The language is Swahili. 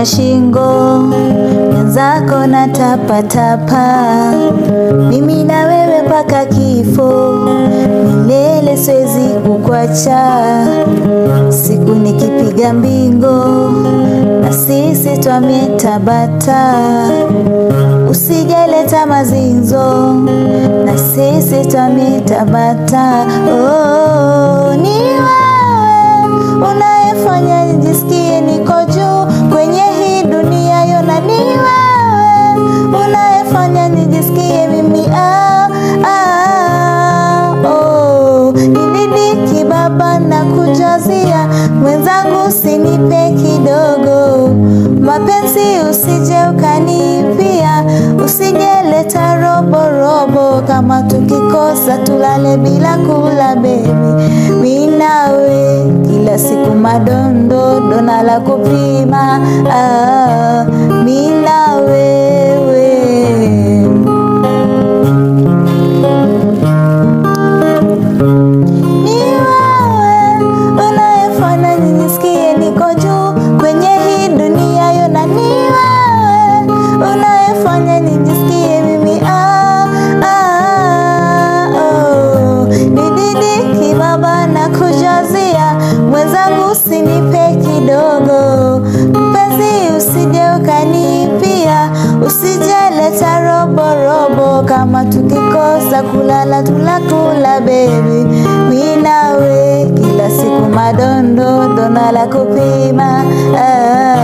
ya shingo, mwenzako na tapatapa, mimi na wewe mpaka kifo, milele siwezi kukwacha, siku nikipiga mbingo na sisi twametabata, usijaleta mazinzo na sisi twametabata. Oh, ni wewe unayefanya nijisikie niko juu kwenye hii dunia yona, ni wewe unayefanya nijisikie mimi ah, ah, oh. Nididiki baba na kujazia mwenzangu, usinipe kidogo mapenzi, usije ukanipia, usijeleta robo robo, kama tukikosa tulale bila kula bebi, mi nawe kila siku madondo dona la kupima ah, mi na wewe ni wewe unayefanya nijisikie niko juu kwenye hii dunia yona, ni wewe unayefanya nijisikie mimi ah, ah, oh. Nididiki baba na kujazia mwenzangu, usinipe kidogo mpenzi, usije ukanipia, usijeleta robo robo, kama tukikosa kulala tunakula bebi, mi nawe kila siku madondo dona la kupima ah.